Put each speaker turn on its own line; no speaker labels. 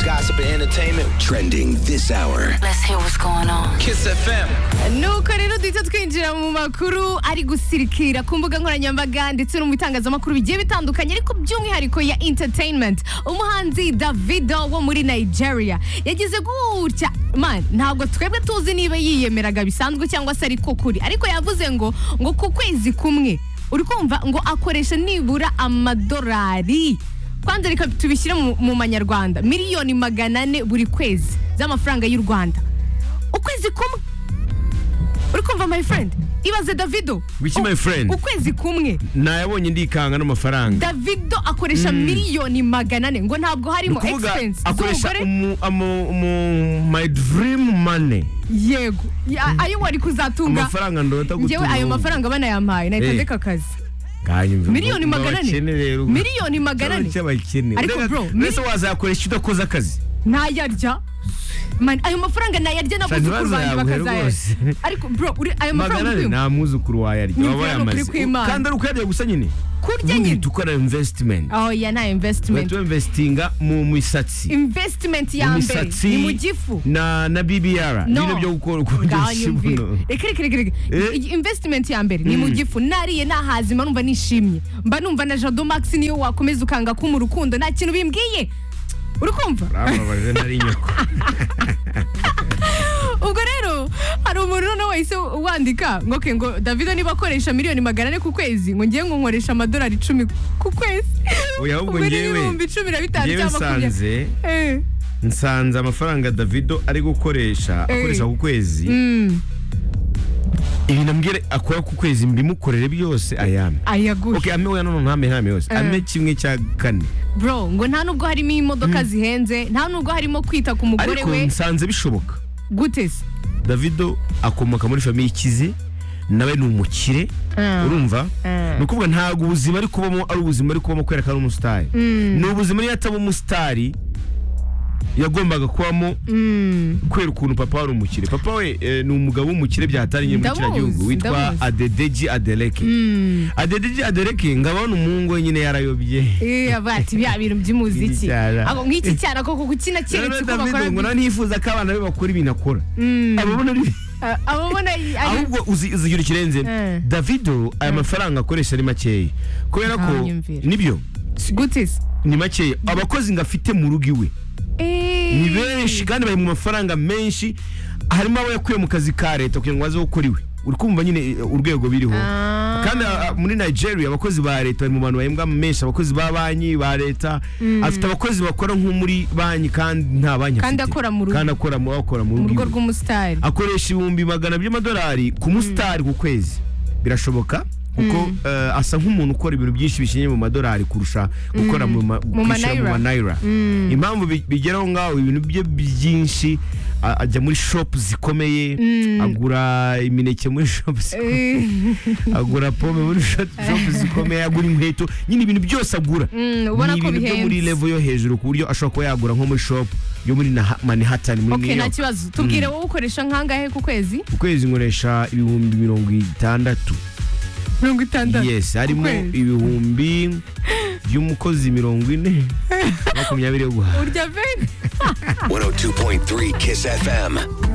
gossip, and entertainment. Trending this hour.
Let's hear what's going on.
Kiss FM.
nuko rero duhita twinjira mu makuru ari gusirikira ku mbuga nkoranyambaga ndetse no mu bitangazamakuru bigiye bitandukanye ariko by'umwihariko ya entertainment umuhanzi davido wo muri nigeria yagize gutya man ntabwo twebwe tuzi niba yiyemeraga bisanzwe cyangwa se ariko kuri ariko yavuze ngo ngo ku kwezi kumwe uri kumva ngo akoresha nibura amadolari kwanza reka tubishyire mu, mu manyarwanda miliyoni magana ane buri kwezi z'amafaranga y'u rwanda ukwezi kumwe uri kumva my friend ibaze davido
Biki,
U-
my friend?
ukwezi kumwe
nayabonye ndikanga n'amafaranga
davido akoresha miliyoni magana ane ngo ntabwo
Ni
harimo
ukuvuga
expense
akoresha
z'umugore
umu- amu- umu- my dream money
yego Ya- ayo wari kuzatunga
amafaranga ndota
ngewe ayo mafaranga banayampaye nahita
Eh.
ndeka akazi Miliyoni
miliyoni
magana ane. Miliyoni magana ane. Ariko bro,
mbese wazayakoresha udakoze akazi
ntayarya Man, ayo mafaranga nayarya n'abuzukuru banjye
ntibazayaguhe
bakazayarya
rwose.
ariko bro uri ayo
magana
mafaranga
ane
uri
nta mwuzukuru wayarya
Ni
waba
ibyo ni ukuri
wayamaze
kw'Imana.
kandi ari ukuyarya gusa nyine
kurya
Ubundi
nyine
dukora investment
aho ya nta investment
bahita investinga mu misatsi
investment ya mbere
Imisatsi
ni mu gifu
na na bbr
No.
nyine byo gukora ukongesha
ngayumvira
ibuno
reka reka reka reka
Eh?
I- investment ya mbere ni mu gifu nariye nahazi mba numva nishimye mba numva na jado max niyo wakomeza ukanga ko mu rukundo nta kintu bimbwiye uri kumva
bababaje nari nyoko
ubwo rero hari umuntu noneho wahise wandika ngo ke ngo davido niba akoresha miliyoni magana ane ku kwezi ngo ngiye ngo nkoresha amadolari icumi ku kwezi
Oya, ahubwo
Ubwo ni
ngewe-
ibihumbi cumi na bitanu
ngewe
cyangwa makumyabiri
nsanze
Eh,
nsanze amafaranga davido ari gukoresha
Eh.
akoresha ku kwezi
mm,
ibintu ambwira akora ku kwezi mbimukorere byose ayame
ayaguhe
okay ame oya nono ntame ntame yose
Eh.
ame kimwe cya kane
bro ngo nta nubwo harimo imodoka zihenze nta nubwo harimo kwita ku mugore
ariko
we
nsanze bishoboka
gute se
davido akomoka muri famiye ikize nawe ni umukire
Mm.
urumva
Mm.
ni ukuvuga ntabwo ubuzima ari kubamo ari ubuzima ari kubamo kubera ko ari umusitari ni ubuzima niyo ataba umusitari yagombaga kubamo kubera ukuntu papa wari umukire papa we eh, ni umugabo w'umukire byahatariye mu
Ndamuzi,
kiragihugu witwa
ndamuzi.
adedeji adeleke adedeji adeleke ngabona umuhungu we nyine yarayobye
Eh, aba ati bya bintu by'umuziki
Icyara.
Ako, nk'iki cyara koko gukina keretse
Rero
ko
Davido
bakora bi-
ngo nanifuza ko abana be bakora ibintu akora ababona ari
Ah, ababona i- ari-
ahubwo uzi- uzigira ikirenze
Eh.
davido aya mafaranga akoresha ari makeya kubera ko
Ntanyumvira.
nibyo
gute se
ni makeya abakozi ngo afite mu rugo iwe
Eh,
ni benshi kandi bari mu mafaranga menshi harimo abo yakuye mu kazi ka leta kugira ngo baze gukora iwe uri kumva nyine eh, urwego biriho
Ah.
kandi ah, muri nigeria abakozi ba leta bari mu bantu bahembwa menshi abakozi ba banki ba leta afite abakozi bakora nko muri banki kandi nta banki afite
Kandi akora mu rugo.
kandi akora mu akora mu
mu
rugo
rugo
iwe.
rw'umusitari
akoresha ibihumbi magana by'amadolari ku musitari ku kwezi birashoboka kuko eh, asa nk'umuntu ukora ibintu byinshi bishingiye mu madolari kurusha gukora mu ma-
Mu
kwishyura mu manayira impamvu bi- bigeraho ngaho ibintu bye byinshi a- ajya muri shopu zikomeye agura imineke muri shopu zikomeye
Eh,
agura pome muri shopu shopu zikomeye agura inkweto nyine ibintu byose agura
Mm, ubona
ni
ko
ibintu byo muri
bihenze.
level yo hejuru ku buryo ashobora kuba yagura nko muri shopu yo muri Nah- Manhattan muri
okay
New
nta
York
kibazo tubwire wowe ukoresha nk'angahe ku kwezi
ku kwezi nkoresha ibihumbi mirongo itandatu
mirongo itandatu
yes harimo
kwezi.
ibihumbi by'umukozi mirongo ine makumyabiri yo guhaha
urya bene
102.3 Kiss FM.